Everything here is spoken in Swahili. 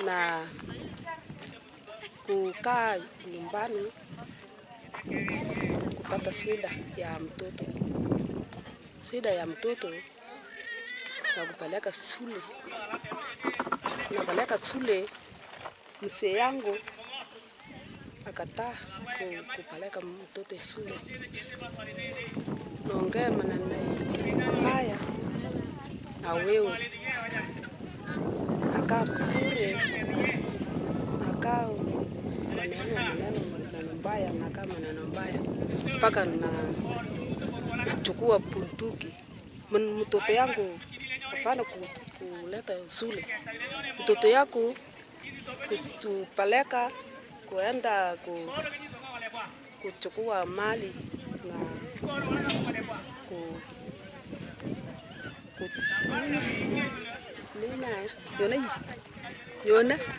na kukaa nyumbani kupata shida ya mtoto, shida ya mtoto na kupeleka shule, napeleka shule, mzee yangu akataa ku- kupeleka mtoto shule, naongea maneno haya na wewe, nakaa bure, nakaa maneno maneno maneno mbaya, nakaa maneno mbaya mpaka na nachukua bunduki Mun- mtoto yangu hapana ku- kuleta shule, mtoto yako kutupeleka kuenda ku, kuchukua mali na ku, ku, nini, nini, yona, yona